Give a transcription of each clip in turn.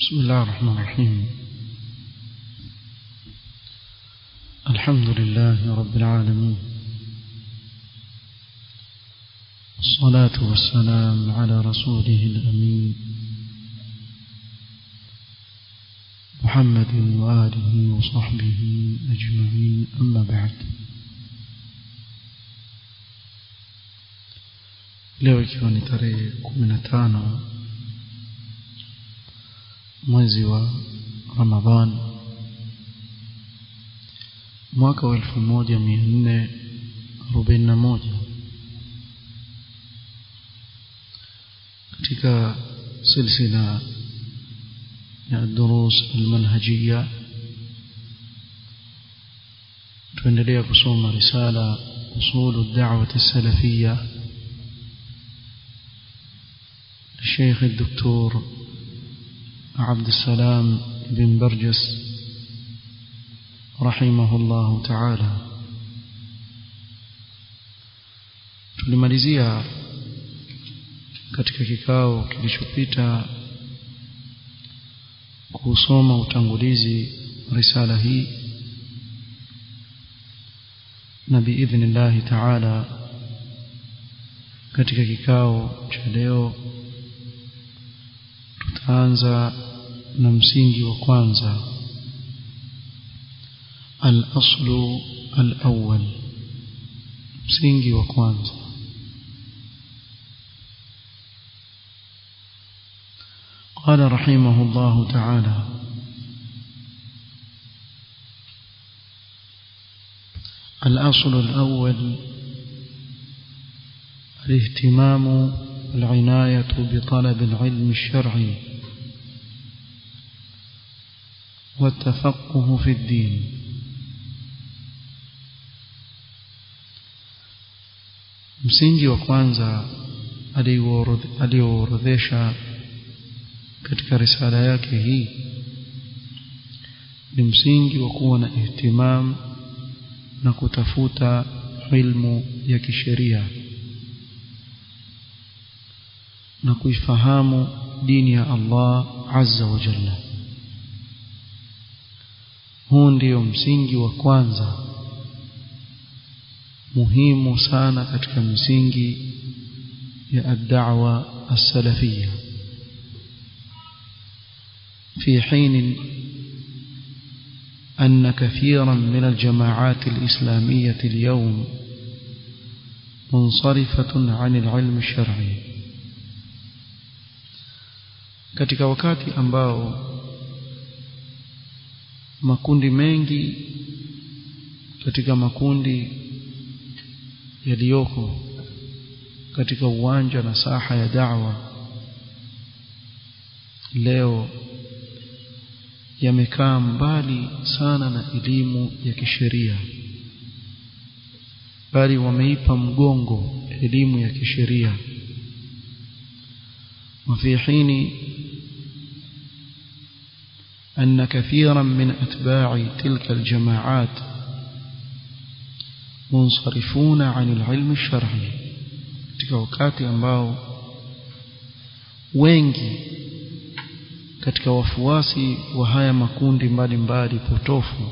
بسم الله الرحمن الرحيم الحمد لله رب العالمين الصلاة والسلام على رسوله الأمين محمد وآله وصحبه أجمعين أما بعد leo ikiwa ni tarehe kumi na tano mwezi wa ramadhan mwaka wa elfu moja mia nne arobaini na moja katika silsila ya durus almanhajia tuendelea kusoma risala usulu da'wati salafia الشيخ الدكتور عبد السلام بن برجس رحمه الله تعالى tulimalizia katika kikao kilichopita kusoma utangulizi risala hii na biidhnillahi taala katika kikao cha leo tutaanza na msingi wa kwanza al-aslu al-awwal msingi wa kwanza قال رحمه الله تعالى الأصل الأول الاهتمام والعناية بطلب العلم الشرعي والتفقه في الدين msingi wa kwanza aliyoorodhesha katika risala yake hii ni msingi wa kuwa na ihtimam na kutafuta ilmu ya kisheria na kuifahamu dini ya Allah azza wa jalla huu ndio msingi wa kwanza muhimu sana katika misingi ya ad-da'wa as-salafiyya في حين أن كثيرا من الجماعات الإسلامية اليوم منصرفة عن العلم الشرعي katika wakati ambao makundi mengi katika makundi yaliyoko katika uwanja na saha ya da'wa leo yamekaa mbali sana na elimu ya kisheria bali wameipa mgongo elimu ya kisheria وفي حين أن كثيرا من أتباع تلك الجماعات منصرفون عن العلم الشرعي katika wakati ambao wengi katika wafuasi wa haya makundi mbalimbali potofu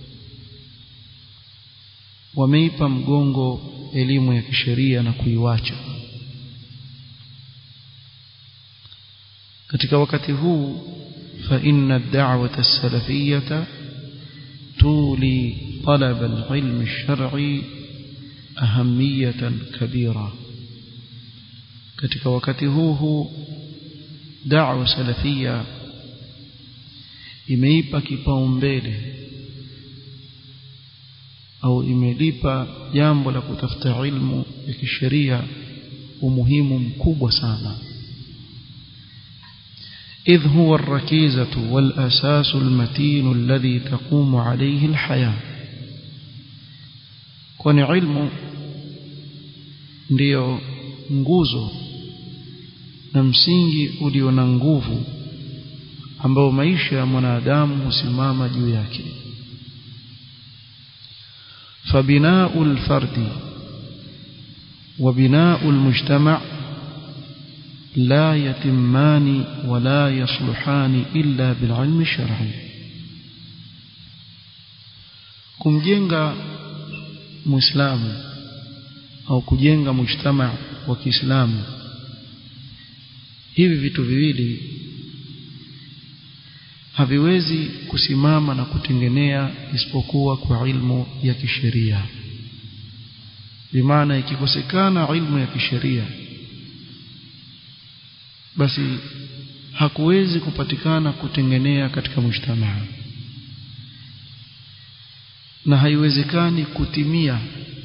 wameipa mgongo elimu ya kisheria na kuiwacha katika wakati huu فإن الدعوة السلفية تولي طلب العلم الشرعي أهمية كبيرة katika wakati huu huu da'wa salafia imeipa kipaumbele au imelipa jambo la kutafuta ilmu ya kisheria umuhimu mkubwa sana إذ هو الركيزة والأساس المتين الذي تقوم عليه الحياة kwani ilmu ndiyo nguzo na msingi ulio na nguvu ambao maisha ya mwanadamu husimama juu yake فبناء الفرد وبناء المجتمع لا يتمان ولا يصلحان إلا بالعلم الشرعي kumjenga muislamu au kujenga mujtama wa Kiislamu hivi vitu viwili haviwezi kusimama na kutengenea isipokuwa kwa ilmu ya kisheria bimaana ikikosekana ilmu ya kisheria basi hakuwezi kupatikana kutengenea katika mujtamaa na haiwezekani kutimia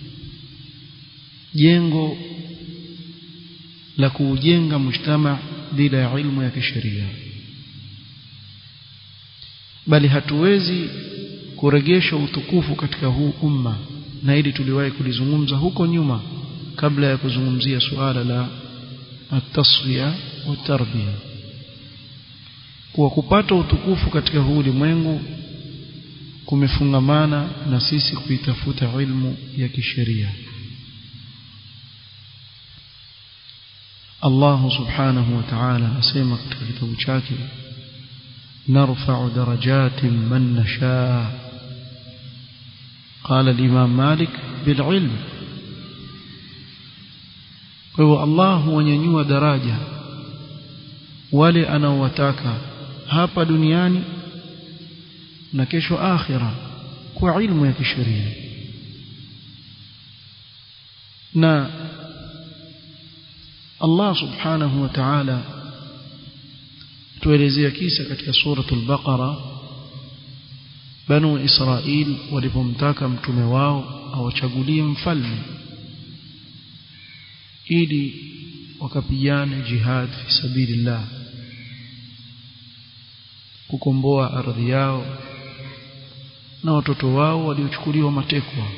jengo la kuujenga mujtama bila ya ilmu ya kisheria bali hatuwezi kuregesha utukufu katika huu umma na hili tuliwahi kulizungumza huko nyuma kabla ya kuzungumzia suala la at-tasfiya wa tarbiya kwa kupata utukufu katika huu ulimwengu kumefungamana na sisi kuitafuta ilmu ya kisheria Allah subhanahu wa ta'ala asema katika kitabu chake narfa'u darajatin man nasha قال الإمام مالك بالعلم kwa Allah huwanyanyua daraja wale anaowataka hapa duniani na kesho akhira kwa ilmu ya kisheria na Allah subhanahu wa ta'ala tuelezea kisa katika suratul baqara banu israil walipomtaka mtume wao awachagulie mfalme ili wakapigane jihad fi sabilillah kukomboa ardhi yao na watoto wao waliochukuliwa matekwa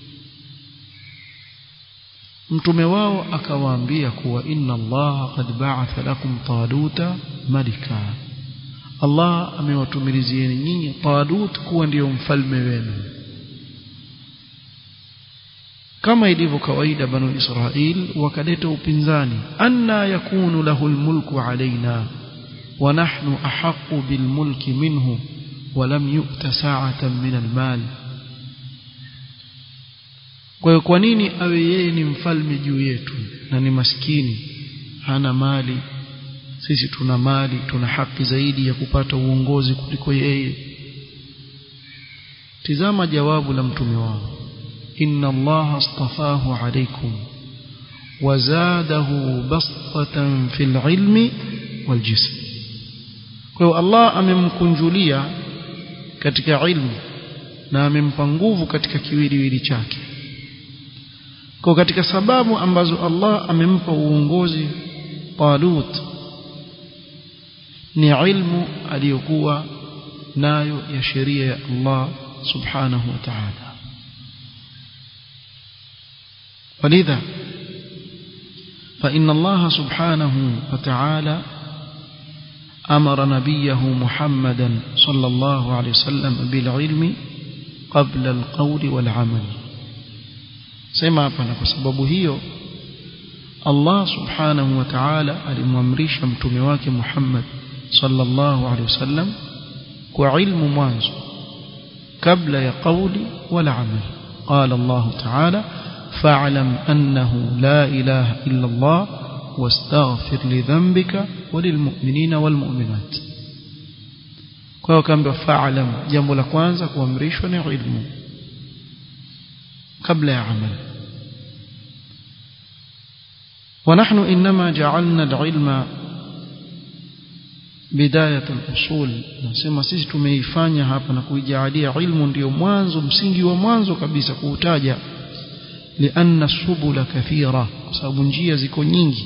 mtume wao akawaambia kuwa inna Allah qad ba'atha lakum taluta malika Allah amewatumilizieni nyinyi Talut kuwa ndiyo mfalme wenu kama ilivyo kawaida banu Israil wakaleta upinzani anna yakunu lahu almulku alaina wa nahnu ahaqqu bilmulki minhu wa lam yu'ta sa'atan min almal kwa hiyo kwa nini awe yeye ni mfalme juu yetu na ni maskini hana mali sisi tuna mali tuna haki zaidi ya kupata uongozi kuliko yeye tizama jawabu la mtume wao inna allaha astafahu alaykum wazadahu bastatan fil ilmi wal jism kwa hiyo Allah amemkunjulia katika ilmu na amempa nguvu katika kiwiliwili chake kwa katika sababu ambazo Allah amempa uongozi Talut ni ilmu aliyokuwa nayo ya sheria ya Allah subhanahu wa ta'ala ولذا فإن الله سبحانه وتعالى أمر نبيه محمدا صلى الله عليه وسلم بالعلم قبل القول والعمل سمع فانا بسبب هيو الله سبحانه وتعالى alimwamrisha mtume wake Muhammad sallallahu alaihi wasallam kwa ilmu mwanzo kabla ya qawli wala amal qala Allah ta'ala fa'lam annahu la ilaha illa Allah wastaghfir li dhanbika walilmu'minina walmu'minat kwa hiyo kaambiwa fa'lam jambo la kwanza kuamrishwa ni ilmu kabla ya amal ونحن إنما جعلنا العلم بداية الأصول nasema sisi tumeifanya hapa na kuijaalia ilmu ndio mwanzo msingi wa mwanzo kabisa kuutaja lianna subula kathira kwa sababu njia ziko nyingi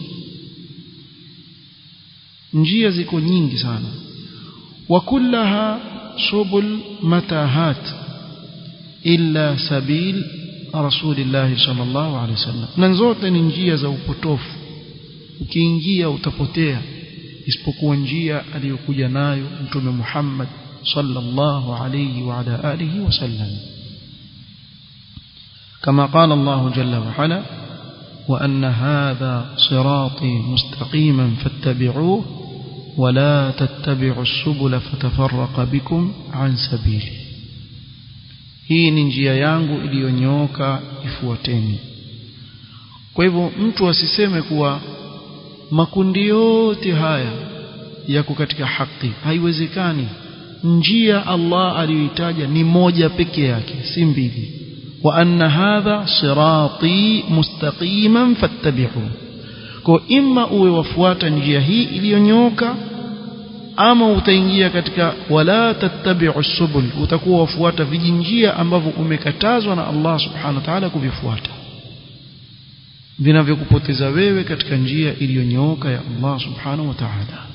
njia ziko nyingi sana wa kullaha subul matahat illa sabil rasulillah sallallahu alaihi wasallam na zote ni njia za upotofu ukiingia utapotea isipokuwa njia aliyokuja nayo mtume Muhammad sallallahu alayhi wa ala alihi wasallam كما قال الله جل وعلا وأن هذا صراطي مستقيما فاتبعوه ولا تتبعوا السبل فتفرق بكم عن سبيله hii ni njia yangu iliyonyooka ifuateni kwa hivyo mtu asiseme kuwa makundi yote haya yako katika haki haiwezekani njia Allah aliyoitaja ni moja peke yake si mbili wa anna hadha sirati mustaqiman fattabi'u kwa imma uwe wafuata njia hii iliyonyooka ama utaingia katika wala tattabi'u subul utakuwa wafuata vijinjia ambavyo umekatazwa na Allah subhanahu wa ta'ala kuvifuata vinavyokupoteza wewe katika njia iliyonyooka ya Allah subhanahu wa ta'ala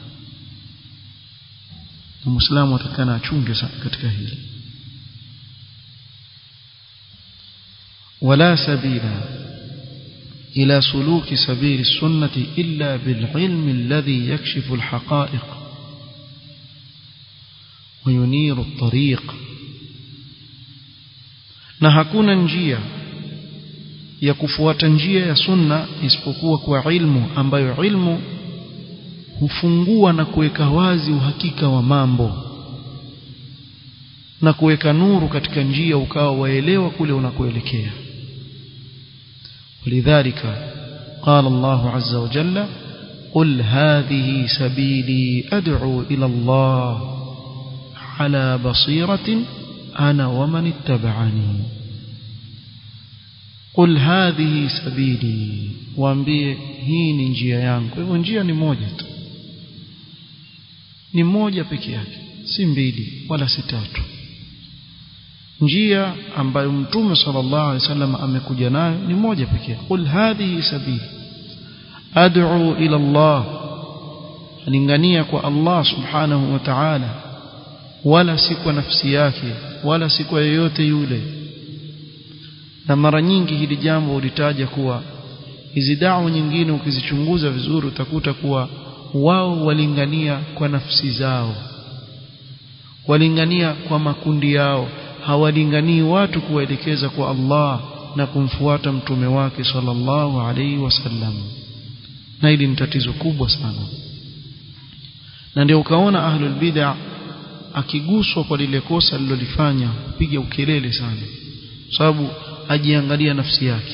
na muislamu atakana achunge sana katika hili ولا سبيل إلى سلوك سبيل السنة إلا بالعلم الذي يكشف الحقائق وينير الطريق na hakuna njia ya kufuata njia ya sunna isipokuwa kwa ilmu ambayo ilmu hufungua na kuweka wazi uhakika wa mambo na kuweka nuru katika njia ukawa waelewa kule unakoelekea ولذلك قال الله عز وجل قل هذه سبيلي أدعو إلى الله على بصيرة أنا ومن اتبعني قل هذه سبيلي waambie hii ni njia yangu kwa hivyo njia ni moja tu ni moja peke yake si mbili wala si tatu njia ambayo mtume sallallahu alaihi wasallam amekuja nayo ni moja pekee qul hadhihi sabili ad'u ila Allah alingania kwa Allah subhanahu wa ta'ala wala si kwa nafsi yake wala si kwa yeyote yule na mara nyingi hili jambo ulitaja kuwa hizi dawa nyingine ukizichunguza vizuri utakuta kuwa wao walingania kwa nafsi zao walingania kwa makundi yao hawalinganii watu kuwaelekeza kwa Allah na kumfuata mtume wake sallallahu alaihi wasallam na hili ni tatizo kubwa sana na ndio ukaona ahlul bid'a akiguswa kwa lile kosa alilolifanya piga ukelele sana sababu ajiangalia nafsi yake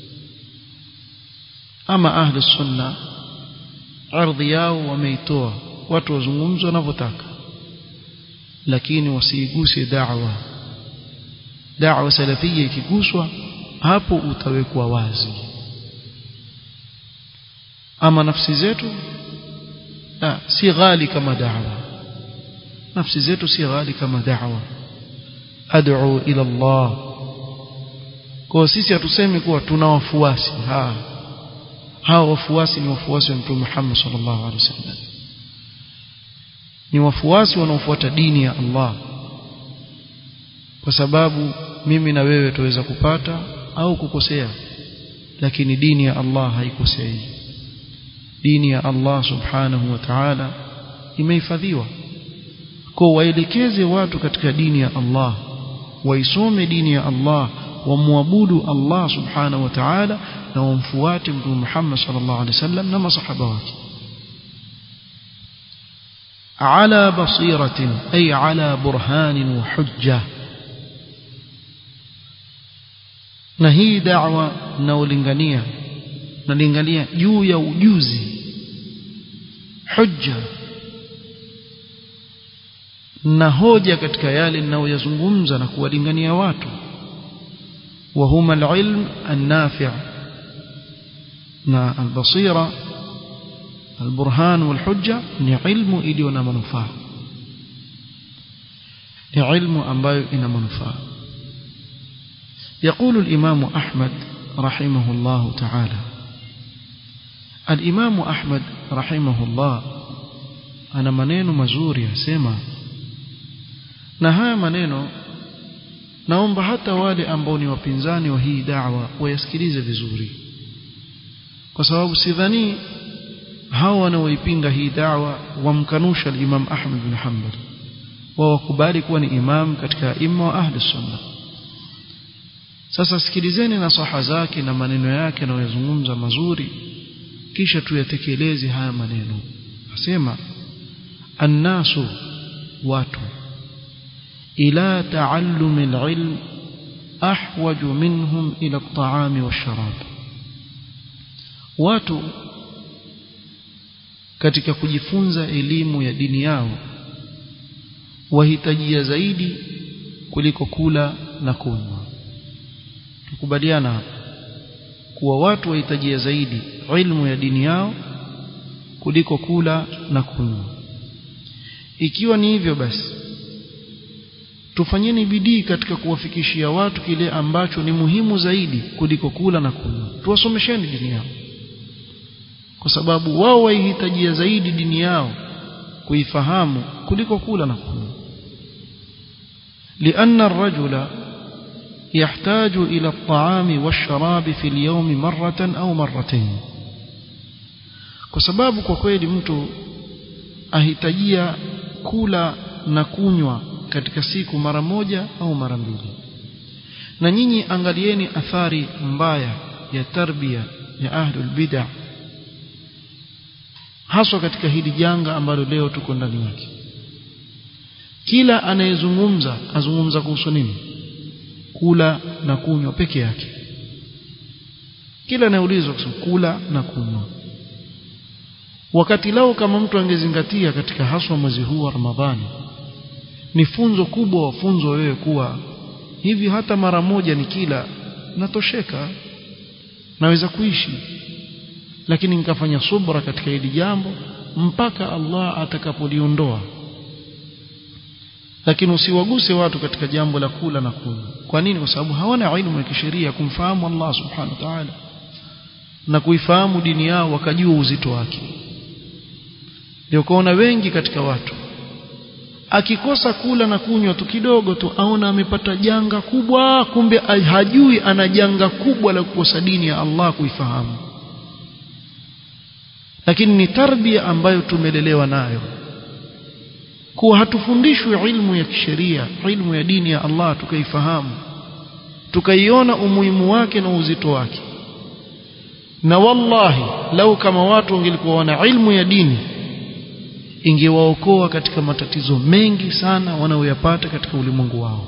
ama ahli sunna ardhi yao wameitoa watu wazungumze wanavyotaka lakini wasiiguse da'wa da'wa salafia ikiguswa hapo utawekwa wazi ama nafsi zetu la si ghali kama da'wa nafsi zetu si ghali kama da'wa ad'u ila Allah kwa sisi hatusemi kuwa tuna wafuasi ha hao wafuasi ni wafuasi wa Mtume Muhammad sallallahu alaihi wasallam ni wafuasi wanaofuata dini ya Allah kwa sababu mimi na wewe tuweza kupata au kukosea lakini dini ya Allah haikosei dini ya Allah subhanahu wa ta'ala imehifadhiwa kwa waelekeze watu katika dini ya Allah waisome dini ya Allah wamwabudu Allah subhanahu wa ta'ala na wamfuate mtume Muhammad sallallahu alaihi wasallam na masahaba wake على بصيرة أي على برهان وحجة na hii da'wa naolingania nalingania juu ya ujuzi hujja na hoja katika yale ninayoyazungumza na kuwalingania watu wa huma alilm an-nafi' na al-basira البرهان والحجة ni ilmu iliyo na manufaa ni ilmu ambayo ina manufaa يقول الإمام أحمد رحمه الله تعالى الإمام أحمد رحمه الله أنا maneno mazuri yasema na haya maneno naomba hata wale ambao ni wapinzani wa hii da'wa wayasikilize vizuri kwa sababu sidhani hao wanaoipinga hii da'wa wamkanusha al-Imam Ahmad bin Hanbal wao wakubali kuwa ni imam katika imma wa ahli sunna sasa sikilizeni nasaha zake na maneno yake anayozungumza mazuri kisha tuyatekeleze haya maneno asema annasu watu ila taallumi alilm ahwaju minhum ila at-ta'ami wash-sharab watu katika kujifunza elimu ya dini yao wahitajia zaidi kuliko kula na kunywa tukubaliana kuwa watu wahitajia zaidi ilmu ya dini yao kuliko kula na kunywa ikiwa ni hivyo basi tufanyeni bidii katika kuwafikishia watu kile ambacho ni muhimu zaidi kuliko kula na kunywa tuwasomesheni dini yao kwa sababu wao waihitajia zaidi dini yao kuifahamu kuliko kula na kunywa لأن الرجل يحتاج إلى الطعام والشراب في اليوم مرة أو مرتين kwa sababu kwa kweli mtu ahitajia kula na kunywa katika siku mara moja au mara mbili na nyinyi angalieni athari mbaya ya tarbia ya ahlul bid'ah haswa katika hili janga ambalo leo tuko ndani yake kila anayezungumza azungumza kuhusu nini kula na kunywa peke yake kila anayeulizwa kusema kula na kunywa wakati lao kama mtu angezingatia katika haswa mwezi huu wa Ramadhani ni funzo kubwa wafunzo wewe kuwa hivi hata mara moja ni kila natosheka naweza kuishi lakini nikafanya subra katika hili jambo mpaka Allah atakapoliondoa lakini usiwaguse watu katika jambo la kula na kunywa kwa nini kwa sababu hawana ilmu ya kisheria kumfahamu Allah subhanahu wa ta'ala na kuifahamu dini yao wakajua uzito wake ndio kuona wengi katika watu akikosa kula na kunywa tu kidogo tu aona amepata janga kubwa kumbe hajui ana janga kubwa la kukosa dini ya Allah kuifahamu lakini ni tarbia ambayo tumelelewa nayo kuwa hatufundishwi ilmu ya kisheria ilmu ya dini ya Allah tukaifahamu tukaiona umuhimu wake na uzito wake na wallahi lau kama watu wangelikuwa wana ilmu ya dini ingewaokoa katika matatizo mengi sana wanaoyapata katika ulimwengu wao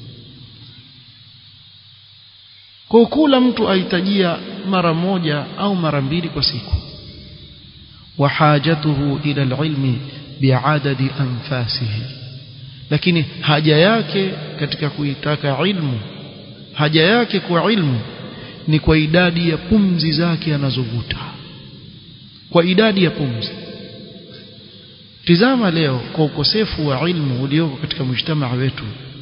kwa kula mtu ahitajia mara moja au mara mbili kwa siku وحاجته إلى العلم بعدد أنفاسه lakini haja yake katika kuitaka ilmu haja yake kwa ilmu ni kwa idadi ya pumzi zake anazovuta kwa idadi ya pumzi tizama leo kwa ukosefu wa ilmu ulioko katika mujtamaa wetu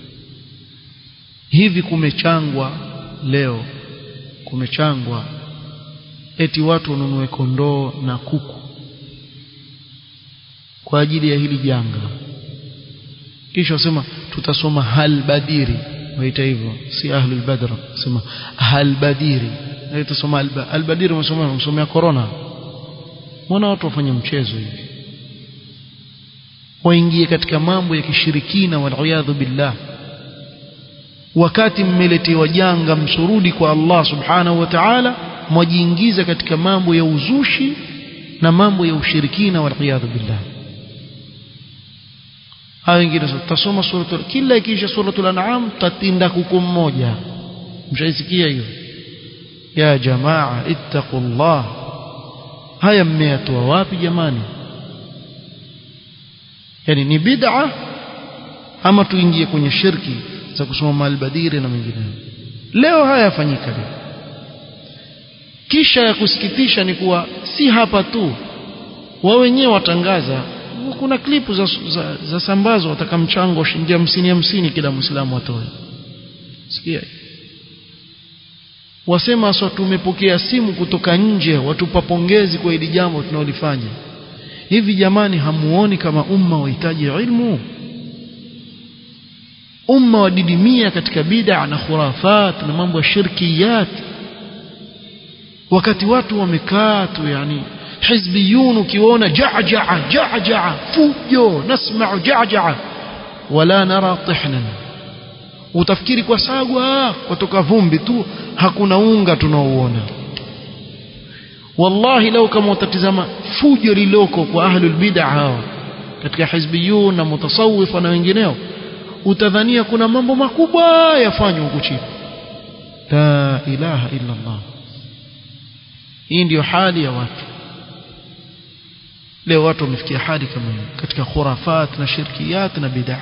hivi kumechangwa leo kumechangwa eti watu wanunue kondoo na kuku kwa ajili ya hili janga kisha wasema tutasoma halbadiri waita hivyo si ahlul badr sema halbadiri na tutasoma albadiri msomea msomea corona mbona watu wafanye mchezo hivi waingie katika mambo ya kishirikina waliyadhu billah wakati mmeletewa janga msurudi kwa Allah subhanahu wa ta'ala mwajiingiza katika mambo ya uzushi na mambo ya ushirikina waliyadhu billah hao wengine tutasoma suratul kila ikiisha suratul an'am tatinda kuku mmoja mshaisikia hiyo ya jamaa ittaqullah haya mmeyatoa wapi jamani yani ni bid'a ama tuingie kwenye shirki za kusoma albadiri na mengineyo leo haya yafanyika leo kisha ya kusikitisha ni kuwa si hapa tu wao wenyewe watangaza kuna klipu za, za, za sambazo wataka mchango shilingi hamsini hamsini kila mwislamu atoe sikia wasema sasa tumepokea simu kutoka nje watupa pongezi kwa hili jambo tunaolifanya hivi jamani hamuoni kama umma wahitaji ilmu umma wadidimia katika bid'a na khurafat na mambo ya shirkiyat wakati watu wamekaa tu yani حزبيون ukiona جعجع جعجع fujo nasma'u جعجع ولا نرى طحنا utafikiri kwa sagwa kutoka vumbi tu hakuna unga tunaouona wallahi lau kama utatizama fujo liloko kwa ahlul bid'a hawa katika hizbiyun na mutasawifa na wengineo utadhania kuna mambo makubwa yafanywa huku chini la ilaha illa Allah hii ndiyo hali ya watu leo watu wamefikia hali kama hiyo katika khurafat na shirkiyat na bid'a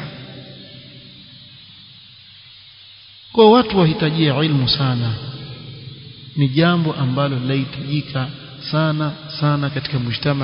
kwa watu wahitajia ilmu sana ni jambo ambalo lahitajika sana sana katika mujtama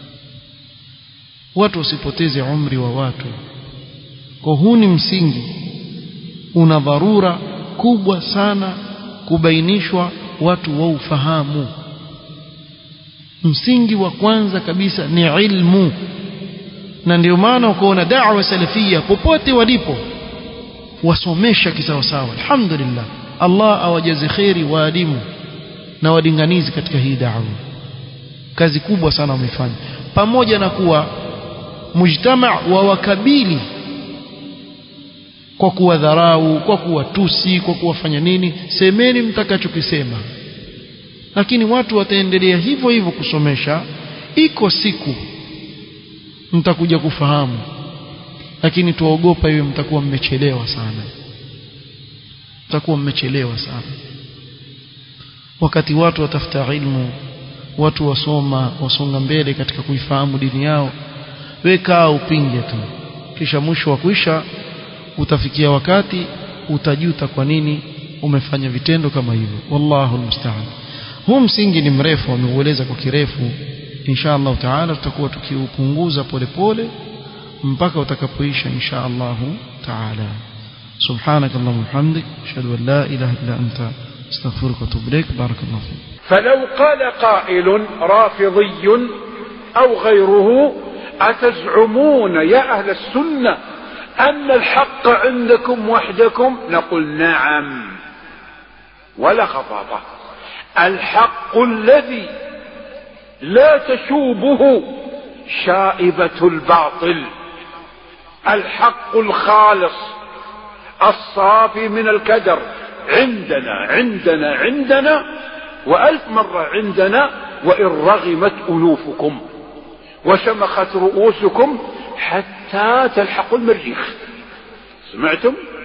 watu wasipoteze umri wa watu kwa huu ni msingi una dharura kubwa sana kubainishwa watu wa ufahamu msingi wa kwanza kabisa ni ilmu na ndio maana ukaona da'wa salafia popote walipo wasomesha kisawasawa alhamdulillah Allah awajaze kheri waalimu na walinganizi katika hii da'wa kazi kubwa sana wamefanya pamoja na kuwa mujtama wa wakabili kwa kuwadharau kwa kuwatusi kwa kuwafanya nini semeni mtakachokisema lakini watu wataendelea hivyo hivyo kusomesha iko siku mtakuja kufahamu lakini tuogopa hiyo mtakuwa mmechelewa sana mtakuwa mmechelewa sana wakati watu watafuta ilmu watu wasoma wasonga mbele katika kuifahamu dini yao weka upinge tu kisha mwisho wa kuisha utafikia wakati utajuta kwa nini umefanya vitendo kama hivyo wallahu almusta'an huu msingi ni mrefu ameueleza kwa kirefu insha Allah taala tutakuwa tukiupunguza polepole mpaka utakapoisha insha Allah taala سبحانك اللهم وبحمدك اشهد ان لا اله الا انت استغفرك واتوب اليك بارك الله فيك فلو قال قائل رافضي او غيره اتزعمون يا اهل السنه ان الحق عندكم وحدكم نقول نعم ولا خطابه الحق الذي لا تشوبه شائبه الباطل الحق الخالص الصافي من الكدر عندنا عندنا عندنا وألف مرة عندنا وإن رغمت أنوفكم وشمخت رؤوسكم حتى تلحقوا المريخ سمعتم